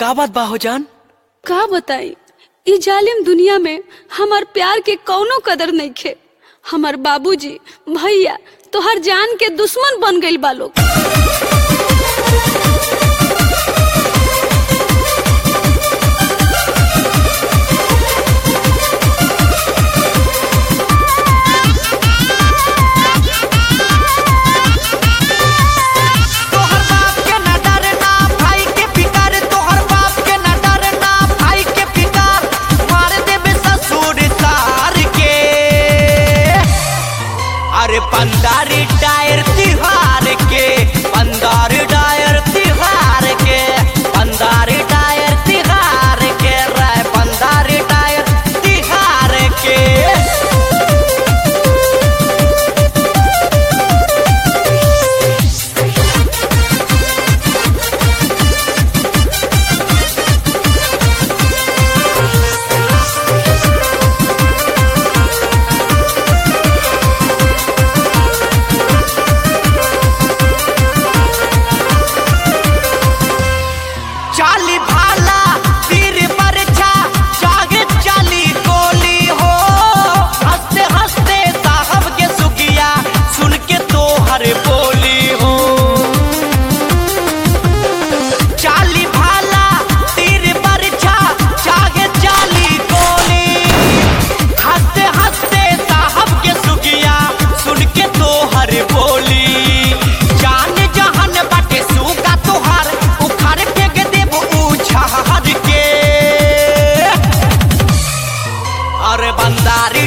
का बात बा हो जान का बताई ई जालिम दुनिया में हमार प्यार के कौनो कदर नहीं खे हमार बाबूजी भैया तोहर जान के दुश्मन बन गइल बा लोग तोहर बाप के न डरना भाई के फिकर तोहर बाप के न डरना भाई के फिकर मार देबे ससुर तार के अरे पंदारी टायर तिहार के पंदारी टायर तिहार के पंदारी टायर तिहार के रे पंदारी टायर तिहार के चाली भाला तीर बरछा जागे चाली गोली हो हंसते हंसते साहब के सुगिया सुन के तो हर बोली हो चाली भाला तीर बरछा जागे चाली गोली हंसते हंसते साहब के सुगिया सुन के तो हर बोली जान जहन बाटे सूगा तोहार उखाड़ फेंक देब उछाड़ के अरे बंदारी